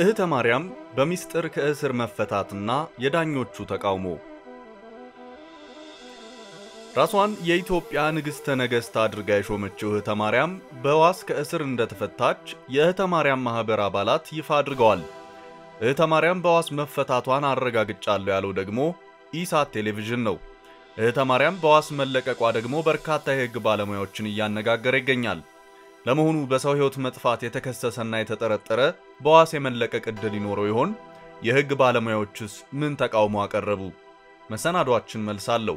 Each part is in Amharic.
እህተ ማርያም በሚስጥር ከእስር መፈታትና የዳኞቹ ተቃውሞ። ራሷን የኢትዮጵያ ንግሥተ ነገሥት አድርጋ የሾመችው እህተ ማርያም በዋስ ከእስር እንደተፈታች የእህተ ማርያም ማኅበር አባላት ይፋ አድርገዋል። እህተ ማርያም በዋስ መፈታቷን አረጋግጫለሁ ያለው ደግሞ ኢሳት ቴሌቪዥን ነው። እህተ ማርያም በዋስ መለቀቋ ደግሞ በርካታ የሕግ ባለሙያዎችን እያነጋገረ ይገኛል። ለመሆኑ በሰው ሕይወት መጥፋት የተከሰሰና የተጠረጠረ በዋስ የመለቀቅ ዕድል ይኖረው ይሆን? የሕግ ባለሙያዎችስ ምን ተቃውሞ አቀረቡ? መሰናዷችን መልሳለሁ።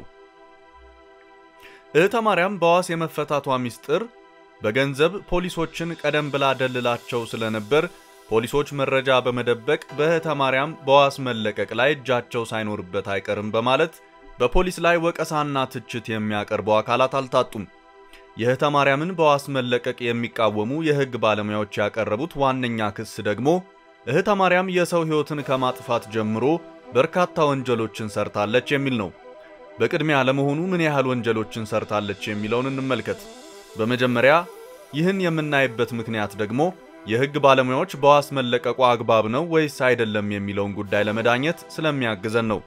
እህተ ማርያም በዋስ የመፈታቷ ሚስጥር በገንዘብ ፖሊሶችን ቀደም ብላ ደልላቸው ስለነበር ፖሊሶች መረጃ በመደበቅ በእህተ ማርያም በዋስ መለቀቅ ላይ እጃቸው ሳይኖርበት አይቀርም በማለት በፖሊስ ላይ ወቀሳና ትችት የሚያቀርቡ አካላት አልታጡም። የእህተ ማርያምን በዋስ መለቀቅ የሚቃወሙ የሕግ ባለሙያዎች ያቀረቡት ዋነኛ ክስ ደግሞ እህተ ማርያም የሰው ሕይወትን ከማጥፋት ጀምሮ በርካታ ወንጀሎችን ሰርታለች የሚል ነው። በቅድሚያ ለመሆኑ ምን ያህል ወንጀሎችን ሰርታለች የሚለውን እንመልከት። በመጀመሪያ ይህን የምናይበት ምክንያት ደግሞ የሕግ ባለሙያዎች በዋስ መለቀቋ አግባብ ነው ወይስ አይደለም የሚለውን ጉዳይ ለመዳኘት ስለሚያግዘን ነው።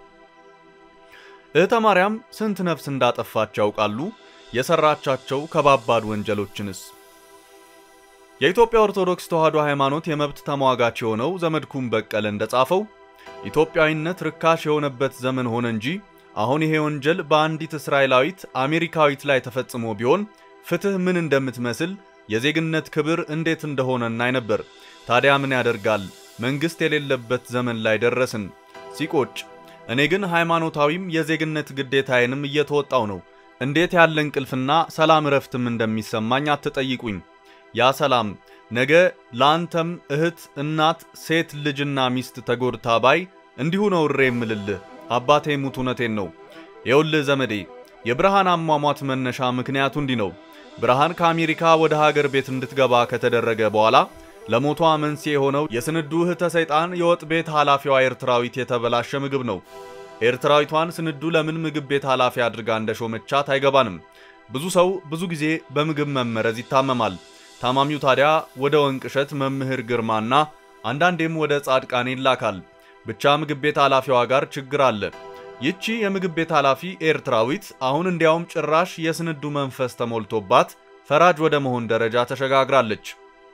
እህተ ማርያም ስንት ነፍስ እንዳጠፋች ያውቃሉ? የሰራቻቸው ከባባድ ወንጀሎችንስ? የኢትዮጵያ ኦርቶዶክስ ተዋሕዶ ሃይማኖት የመብት ተሟጋች የሆነው ዘመድኩን በቀለ እንደጻፈው ኢትዮጵያዊነት ርካሽ የሆነበት ዘመን ሆነ እንጂ አሁን ይሄ ወንጀል በአንዲት እስራኤላዊት አሜሪካዊት ላይ ተፈጽሞ ቢሆን ፍትህ ምን እንደምትመስል የዜግነት ክብር እንዴት እንደሆነ እናይ ነበር። ታዲያ ምን ያደርጋል መንግስት የሌለበት ዘመን ላይ ደረስን። ሲቆጭ እኔ ግን ሃይማኖታዊም የዜግነት ግዴታዬንም እየተወጣው ነው። እንዴት ያለ እንቅልፍና ሰላም እረፍትም እንደሚሰማኝ አትጠይቁኝ። ያ ሰላም ነገ ለአንተም እህት፣ እናት፣ ሴት ልጅና ሚስት ተጎድታ ባይ እንዲሁ ነው እሬ የምልልህ። አባቴ ሙት እውነቴን ነው። የውልህ ዘመዴ የብርሃን አሟሟት መነሻ ምክንያቱ እንዲህ ነው። ብርሃን ከአሜሪካ ወደ ሀገር ቤት እንድትገባ ከተደረገ በኋላ ለሞቷ መንስኤ የሆነው የስንዱ እህተ ሰይጣን የወጥ ቤት ኃላፊዋ ኤርትራዊት የተበላሸ ምግብ ነው። ኤርትራዊቷን ስንዱ ለምን ምግብ ቤት ኃላፊ አድርጋ እንደሾመቻት አይገባንም። ብዙ ሰው ብዙ ጊዜ በምግብ መመረዝ ይታመማል። ታማሚው ታዲያ ወደ ወንቅሸት መምህር ግርማና አንዳንዴም ወደ ጻድቃኔ ይላካል። ብቻ ምግብ ቤት ኃላፊዋ ጋር ችግር አለ። ይቺ የምግብ ቤት ኃላፊ ኤርትራዊት አሁን እንዲያውም ጭራሽ የስንዱ መንፈስ ተሞልቶባት ፈራጅ ወደ መሆን ደረጃ ተሸጋግራለች።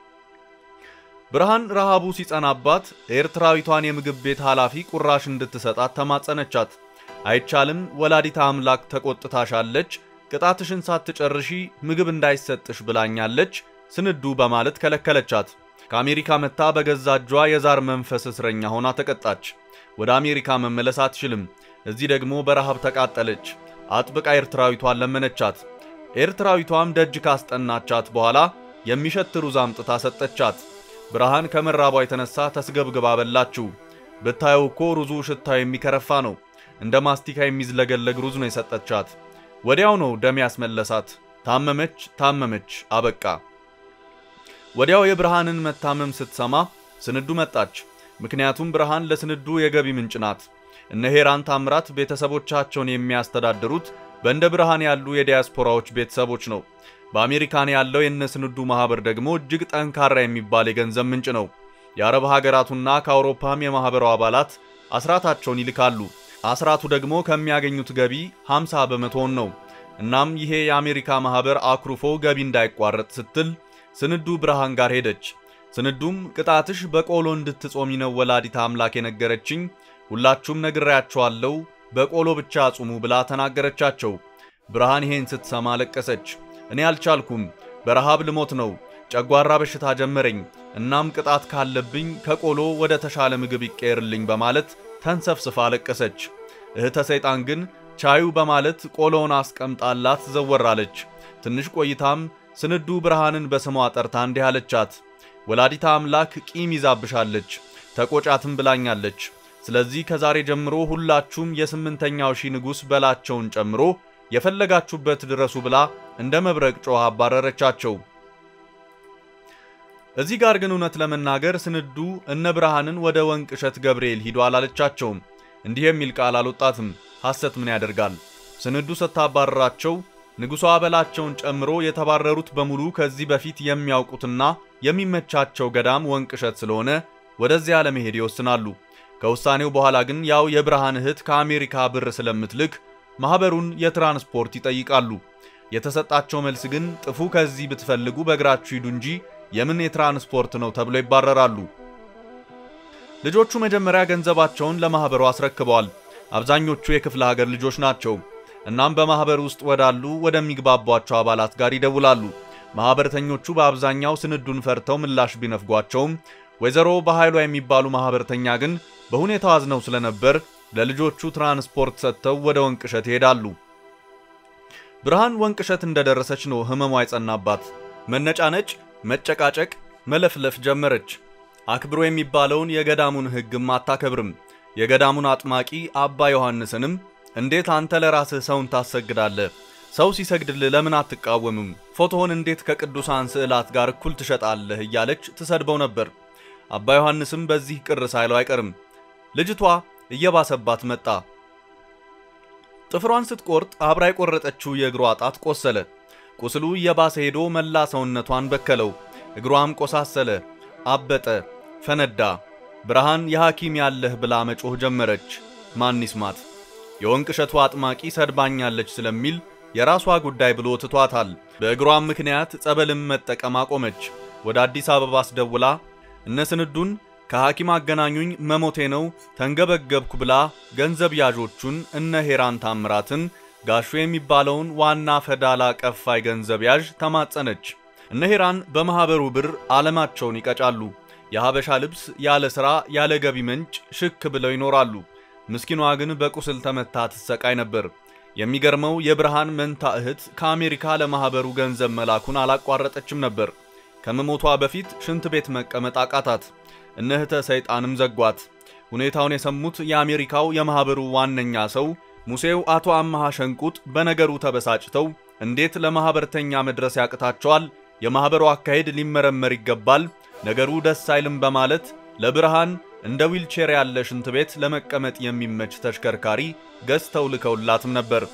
ብርሃን ረሃቡ ሲጸናባት ኤርትራዊቷን የምግብ ቤት ኃላፊ ቁራሽ እንድትሰጣት ተማጸነቻት። አይቻልም፣ ወላዲታ አምላክ ተቆጥታሻለች፣ ቅጣትሽን ሳትጨርሺ ምግብ እንዳይሰጥሽ ብላኛለች ስንዱ በማለት ከለከለቻት። ከአሜሪካ መጥታ በገዛ እጇ የዛር መንፈስ እስረኛ ሆና ተቀጣች። ወደ አሜሪካ መመለስ አትችልም። እዚህ ደግሞ በረሃብ ተቃጠለች። አጥብቃ ኤርትራዊቷን ለመነቻት። ኤርትራዊቷም ደጅ ካስጠናቻት በኋላ የሚሸት ሩዝ አምጥታ ሰጠቻት። ብርሃን ከመራቧ የተነሳ ተስገብግባ በላችው። ብታየው እኮ ሩዙ ሽታው የሚከረፋ ነው። እንደ ማስቲካ የሚዝለገለግ ሩዝ ነው የሰጠቻት። ወዲያው ነው ደም ያስመለሳት። ታመመች ታመመች፣ አበቃ። ወዲያው የብርሃንን መታመም ስትሰማ ስንዱ መጣች። ምክንያቱም ብርሃን ለስንዱ የገቢ ምንጭ ናት። እነ ሄራን ታምራት ቤተሰቦቻቸውን የሚያስተዳድሩት በእንደ ብርሃን ያሉ የዲያስፖራዎች ቤተሰቦች ነው። በአሜሪካን ያለው የነ ስንዱ ማህበር ደግሞ እጅግ ጠንካራ የሚባል የገንዘብ ምንጭ ነው። የአረብ ሀገራቱና ከአውሮፓም የማህበሩ አባላት አስራታቸውን ይልካሉ። አስራቱ ደግሞ ከሚያገኙት ገቢ 50 በመቶውን ነው። እናም ይሄ የአሜሪካ ማህበር አኩርፎ ገቢ እንዳይቋረጥ ስትል ስንዱ ብርሃን ጋር ሄደች። ስንዱም ቅጣትሽ በቆሎ እንድትጾሚ ነው ወላዲታ አምላክ የነገረችኝ፣ ሁላችሁም ነግሬያችኋለሁ፣ በቆሎ ብቻ ጹሙ ብላ ተናገረቻቸው። ብርሃን ይሄን ስትሰማ ለቀሰች። እኔ አልቻልኩም፣ በረሃብ ልሞት ነው፣ ጨጓራ በሽታ ጀመረኝ። እናም ቅጣት ካለብኝ ከቆሎ ወደ ተሻለ ምግብ ይቀየርልኝ በማለት ተንሰፍስፋ ለቀሰች። እህተ ሰይጣን ግን ቻዩ በማለት ቆሎውን አስቀምጣላት ዘወራለች። ትንሽ ቆይታም ስንዱ ብርሃንን በስሟ ጠርታ እንዲህ አለቻት፣ ወላዲታ አምላክ ቂም ይዛብሻለች፣ ተቆጫትም ብላኛለች። ስለዚህ ከዛሬ ጀምሮ ሁላችሁም የስምንተኛው ሺህ ንጉሥ በላቸውን ጨምሮ የፈለጋችሁበት ድረሱ ብላ እንደ መብረቅ ጮኻ አባረረቻቸው። እዚህ ጋር ግን እውነት ለመናገር ስንዱ እነ ብርሃንን ወደ ወንቅ እሸት ገብርኤል ሂዱ አላለቻቸውም። እንዲህ የሚል ቃል አልወጣትም። ሐሰት ምን ያደርጋል? ስንዱ ስታባረራቸው ንጉሷ በላቸውን ጨምሮ የተባረሩት በሙሉ ከዚህ በፊት የሚያውቁትና የሚመቻቸው ገዳም ወንቅ እሸት ስለሆነ ወደዚያ ለመሄድ ይወስናሉ። ከውሳኔው በኋላ ግን ያው የብርሃን እህት ከአሜሪካ ብር ስለምትልክ ማኅበሩን የትራንስፖርት ይጠይቃሉ። የተሰጣቸው መልስ ግን ጥፉ ከዚህ ብትፈልጉ በእግራችሁ ሂዱ እንጂ የምን የትራንስፖርት ነው ተብሎ ይባረራሉ። ልጆቹ መጀመሪያ ገንዘባቸውን ለማኅበሩ አስረክበዋል። አብዛኞቹ የክፍለ ሀገር ልጆች ናቸው። እናም በማኅበር ውስጥ ወዳሉ ወደሚግባቧቸው አባላት ጋር ይደውላሉ። ማኅበርተኞቹ በአብዛኛው ስንዱን ፈርተው ምላሽ ቢነፍጓቸውም ወይዘሮ በኃይሏ የሚባሉ ማኅበርተኛ ግን በሁኔታው አዝነው ስለነበር ለልጆቹ ትራንስፖርት ሰጥተው ወደ ወንቅሸት ይሄዳሉ። ብርሃን ወንቅሸት እንደደረሰች ነው ሕመሟ የጸናባት። መነጫነጭ፣ መጨቃጨቅ፣ መለፍለፍ ጀመረች። አክብሮ የሚባለውን የገዳሙን ሕግም አታከብርም። የገዳሙን አጥማቂ አባ ዮሐንስንም እንዴት አንተ ለራስህ ሰውን ታሰግዳለህ? ሰው ሲሰግድልህ ለምን አትቃወምም? ፎቶውን እንዴት ከቅዱሳን ስዕላት ጋር እኩል ትሸጣለህ? እያለች ትሰድበው ነበር። አባ ዮሐንስም በዚህ ቅር ሳይለው አይቀርም። ልጅቷ እየባሰባት መጣ። ጥፍሯን ስትቆርጥ አብራ የቆረጠችው የእግሯ ጣት ቆሰለ። ቁስሉ እየባሰ ሄዶ መላ ሰውነቷን በከለው። እግሯም ቆሳሰለ፣ አበጠ፣ ፈነዳ። ብርሃን የሐኪም ያለህ ብላ መጮህ ጀመረች። ማን ይስማት? የወንቅ እሸቱ አጥማቂ ሰድባኛለች ስለሚል የራሷ ጉዳይ ብሎ ትቷታል። በእግሯም ምክንያት ጸበልም መጠቀም አቆመች። ወደ አዲስ አበባ አስደውላ እነ ስንዱን ከሐኪም አገናኙኝ መሞቴ ነው ተንገበገብኩ ብላ ገንዘብ ያዦቹን እነ ሄራን ታምራትን ጋሹ የሚባለውን ዋና ፈዳላ ቀፋይ ገንዘብ ያዥ ተማጸነች። እነ ሄራን በማኅበሩ ብር ዓለማቸውን ይቀጫሉ። የሐበሻ ልብስ ያለ ሥራ ያለ ገቢ ምንጭ ሽክ ብለው ይኖራሉ። ምስኪኗ ግን በቁስል ተመታ ትሰቃይ ነበር። የሚገርመው የብርሃን መንታ እህት ከአሜሪካ ለማኅበሩ ገንዘብ መላኩን አላቋረጠችም ነበር። ከመሞቷ በፊት ሽንት ቤት መቀመጥ አቃታት። እነ እህተ ሰይጣንም ዘጓት። ሁኔታውን የሰሙት የአሜሪካው የማኅበሩ ዋነኛ ሰው ሙሴው አቶ አመሃ ሸንቁጥ በነገሩ ተበሳጭተው እንዴት ለማኅበርተኛ መድረስ ያቅታቸዋል? የማኅበሩ አካሄድ ሊመረመር ይገባል፣ ነገሩ ደስ አይልም በማለት ለብርሃን እንደ ዊልቼር ያለ ሽንት ቤት ለመቀመጥ የሚመች ተሽከርካሪ ገዝተው ልከውላትም ነበር።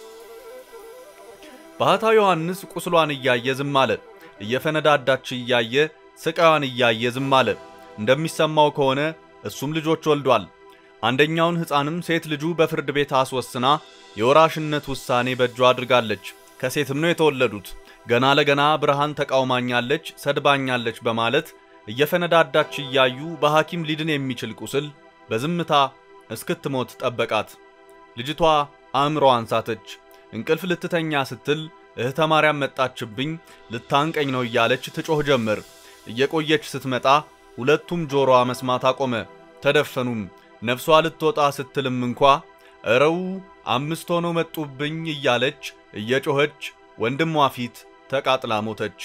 ባህታዊ ዮሐንስ ቁስሏን እያየ ዝም አለ። እየፈነዳዳች እያየ ስቃዋን እያየ ዝም አለ። እንደሚሰማው ከሆነ እሱም ልጆች ወልዷል። አንደኛውን ሕፃንም ሴት ልጁ በፍርድ ቤት አስወስና የወራሽነት ውሳኔ በእጇ አድርጋለች። ከሴትም ነው የተወለዱት። ገና ለገና ብርሃን ተቃውማኛለች፣ ሰድባኛለች በማለት እየፈነዳዳች እያዩ በሐኪም ሊድን የሚችል ቁስል በዝምታ እስክትሞት ጠበቃት። ልጅቷ አእምሮዋን ሳተች። እንቅልፍ ልትተኛ ስትል እህተ ማርያም መጣችብኝ፣ ልታንቀኝ ነው እያለች ትጮህ ጀመር። እየቆየች ስትመጣ ሁለቱም ጆሮዋ መስማት አቆመ። ተደፈኑም። ነፍሷ ልትወጣ ስትልም እንኳ እረው አምስት ሆነው መጡብኝ እያለች እየጮኸች ወንድሟ ፊት ተቃጥላ ሞተች።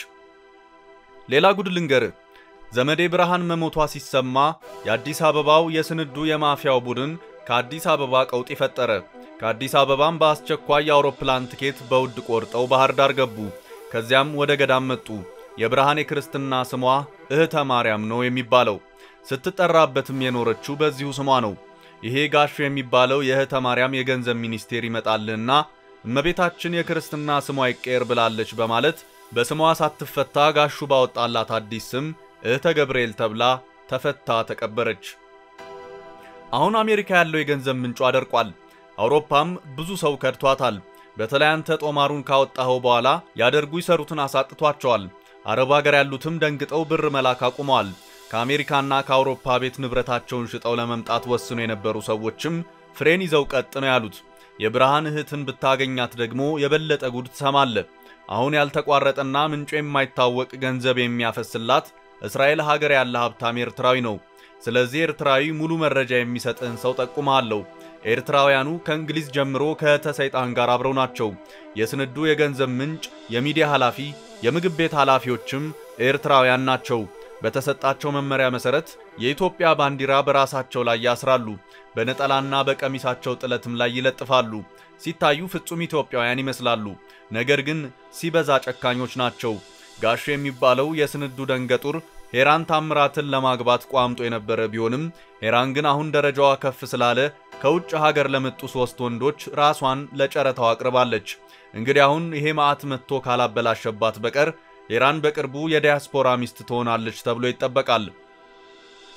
ሌላ ጉድ ልንገርህ። ዘመዴ ብርሃን መሞቷ ሲሰማ የአዲስ አበባው የስንዱ የማፊያው ቡድን ከአዲስ አበባ ቀውጢ ፈጠረ። ከአዲስ አበባም በአስቸኳይ የአውሮፕላን ትኬት በውድ ቆርጠው ባህር ዳር ገቡ። ከዚያም ወደ ገዳም መጡ። የብርሃን የክርስትና ስሟ እህተ ማርያም ነው የሚባለው። ስትጠራበትም የኖረችው በዚሁ ስሟ ነው። ይሄ ጋሹ የሚባለው የእህተ ማርያም የገንዘብ ሚኒስቴር ይመጣልና እመቤታችን የክርስትና ስሟ ይቀየር ብላለች በማለት በስሟ ሳትፈታ ጋሹ ባወጣላት አዲስ ስም እህተ ገብርኤል ተብላ ተፈታ ተቀበረች። አሁን አሜሪካ ያለው የገንዘብ ምንጯ አደርቋል። አውሮፓም ብዙ ሰው ከድቷታል። በተለይ አንተ ጦማሩን ካወጣኸው በኋላ ያደርጉ ይሰሩትን አሳጥቷቸዋል። አረብ ሀገር ያሉትም ደንግጠው ብር መላክ አቁመዋል። ከአሜሪካና ከአውሮፓ ቤት ንብረታቸውን ሽጠው ለመምጣት ወስኖ የነበሩ ሰዎችም ፍሬን ይዘው ቀጥ ነው ያሉት። የብርሃን እህትን ብታገኛት ደግሞ የበለጠ ጉድ ትሰማለ። አሁን ያልተቋረጠና ምንጩ የማይታወቅ ገንዘብ የሚያፈስላት እስራኤል ሀገር ያለ ሀብታም ኤርትራዊ ነው። ስለዚህ ኤርትራዊ ሙሉ መረጃ የሚሰጥህን ሰው ጠቁመሃለሁ። ኤርትራውያኑ ከእንግሊዝ ጀምሮ ከእህተ ሰይጣን ጋር አብረው ናቸው። የስንዱ የገንዘብ ምንጭ፣ የሚዲያ ኃላፊ፣ የምግብ ቤት ኃላፊዎችም ኤርትራውያን ናቸው። በተሰጣቸው መመሪያ መሰረት የኢትዮጵያ ባንዲራ በራሳቸው ላይ ያስራሉ። በነጠላና በቀሚሳቸው ጥለትም ላይ ይለጥፋሉ። ሲታዩ ፍጹም ኢትዮጵያውያን ይመስላሉ። ነገር ግን ሲበዛ ጨካኞች ናቸው። ጋሹ የሚባለው የስንዱ ደንገጡር ሄራን ታምራትን ለማግባት ቋምጦ የነበረ ቢሆንም ሄራን ግን አሁን ደረጃዋ ከፍ ስላለ ከውጭ ሀገር ለመጡ ሶስት ወንዶች ራሷን ለጨረታው አቅርባለች። እንግዲህ አሁን ይሄ መዓት መጥቶ ካላበላሸባት በቀር ሄራን በቅርቡ የዲያስፖራ ሚስት ትሆናለች ተብሎ ይጠበቃል።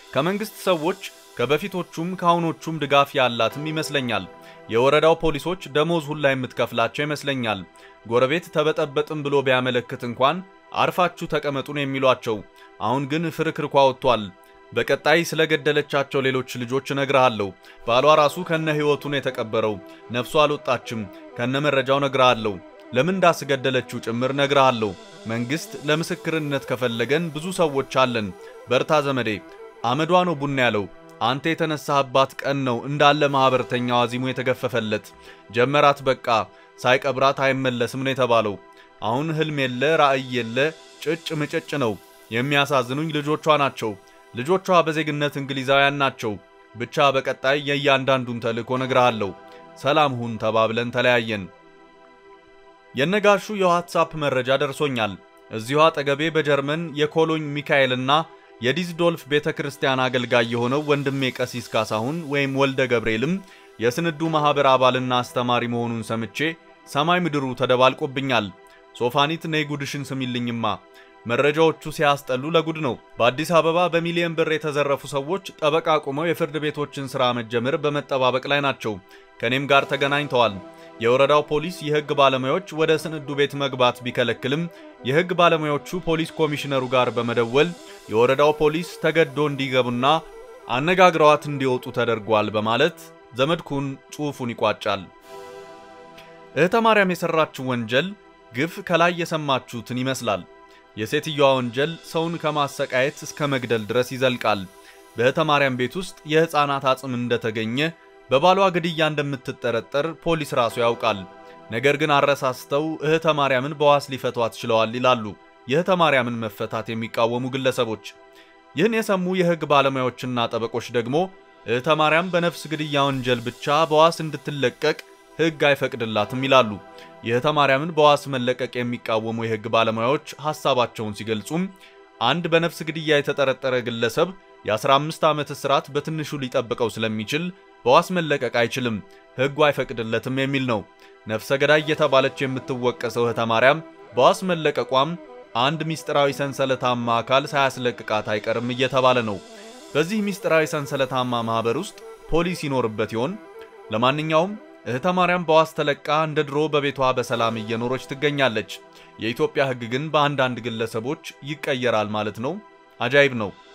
ከመንግስት ሰዎች ከበፊቶቹም ከአሁኖቹም ድጋፍ ያላትም ይመስለኛል። የወረዳው ፖሊሶች ደሞዝ ሁላ የምትከፍላቸው ይመስለኛል። ጎረቤት ተበጠበጥም ብሎ ቢያመለክት እንኳን አርፋችሁ ተቀመጡን የሚሏቸው። አሁን ግን ፍርክርኳ ወጥቷል። በቀጣይ ስለገደለቻቸው ሌሎች ልጆች እነግርሃለሁ። ባሏ ራሱ ከነ ሕይወቱን የተቀበረው ነፍሱ አልወጣችም። ከነ መረጃው እነግርሃለሁ። ለምን እንዳስገደለችው ጭምር እነግርሃለሁ። መንግስት ለምስክርነት ከፈለገን ብዙ ሰዎች አለን። በርታ ዘመዴ። አመዷ ነው ቡና ያለው አንተ የተነሳህባት ቀን ነው እንዳለ ማኅበርተኛው አዚሙ የተገፈፈለት። ጀመራት በቃ ሳይቀብራት አይመለስም ነው የተባለው። አሁን ህልም የለ ራእይ የለ ጭጭ ምጭጭ ነው። የሚያሳዝኑኝ ልጆቿ ናቸው። ልጆቿ በዜግነት እንግሊዛውያን ናቸው። ብቻ በቀጣይ የእያንዳንዱን ተልእኮ ነግርሃለሁ። ሰላም ሁን ተባብለን ተለያየን። የነጋሹ የዋትሳፕ መረጃ ደርሶኛል። እዚሁ አጠገቤ በጀርመን የኮሎኝ ሚካኤልና የዲዝዶልፍ ቤተ ክርስቲያን አገልጋይ የሆነው ወንድሜ ቀሲስ ካሳሁን ወይም ወልደ ገብርኤልም የስንዱ ማኅበር አባልና አስተማሪ መሆኑን ሰምቼ ሰማይ ምድሩ ተደባልቆብኛል። ሶፋኒት ነይ ጉድሽን ስሚልኝማ። መረጃዎቹ ሲያስጠሉ ለጉድ ነው። በአዲስ አበባ በሚሊዮን ብር የተዘረፉ ሰዎች ጠበቃ ቁመው የፍርድ ቤቶችን ሥራ መጀመር በመጠባበቅ ላይ ናቸው። ከእኔም ጋር ተገናኝተዋል። የወረዳው ፖሊስ የሕግ ባለሙያዎች ወደ ስንዱ ቤት መግባት ቢከለክልም የሕግ ባለሙያዎቹ ፖሊስ ኮሚሽነሩ ጋር በመደወል የወረዳው ፖሊስ ተገዶ እንዲገቡና አነጋግረዋት እንዲወጡ ተደርጓል በማለት ዘመድኩን ጽሑፉን ይቋጫል። እህተ ማርያም የሠራችው ወንጀል ግፍ ከላይ የሰማችሁትን ይመስላል። የሴትየዋ ወንጀል ሰውን ከማሰቃየት እስከ መግደል ድረስ ይዘልቃል። በእህተ ማርያም ቤት ውስጥ የሕፃናት አጽም እንደተገኘ በባሏ ግድያ እንደምትጠረጠር ፖሊስ ራሱ ያውቃል። ነገር ግን አረሳስተው እህተ ማርያምን በዋስ ሊፈቷት ችለዋል ይላሉ የእህተ ማርያምን መፈታት የሚቃወሙ ግለሰቦች። ይህን የሰሙ የሕግ ባለሙያዎችና ጠበቆች ደግሞ እህተ ማርያም በነፍስ ግድያ ወንጀል ብቻ በዋስ እንድትለቀቅ ሕግ አይፈቅድላትም ይላሉ። የእህተ ማርያምን በዋስ መለቀቅ የሚቃወሙ የሕግ ባለሙያዎች ሐሳባቸውን ሲገልጹም አንድ በነፍስ ግድያ የተጠረጠረ ግለሰብ የ15 ዓመት እስራት በትንሹ ሊጠብቀው ስለሚችል በዋስ መለቀቅ አይችልም፣ ሕጉ አይፈቅድለትም የሚል ነው። ነፍሰ ገዳይ እየተባለች የምትወቀሰው እህተ ማርያም በዋስ መለቀቋም አንድ ሚስጥራዊ ሰንሰለታማ አካል ሳያስለቅቃት አይቀርም እየተባለ ነው። በዚህ ሚስጥራዊ ሰንሰለታማ ማኅበር ውስጥ ፖሊስ ይኖርበት ይሆን? ለማንኛውም እህተ ማርያም በዋስ ተለቃ እንደ ድሮ በቤቷ በሰላም እየኖረች ትገኛለች። የኢትዮጵያ ሕግ ግን በአንዳንድ ግለሰቦች ይቀየራል ማለት ነው። አጃይብ ነው።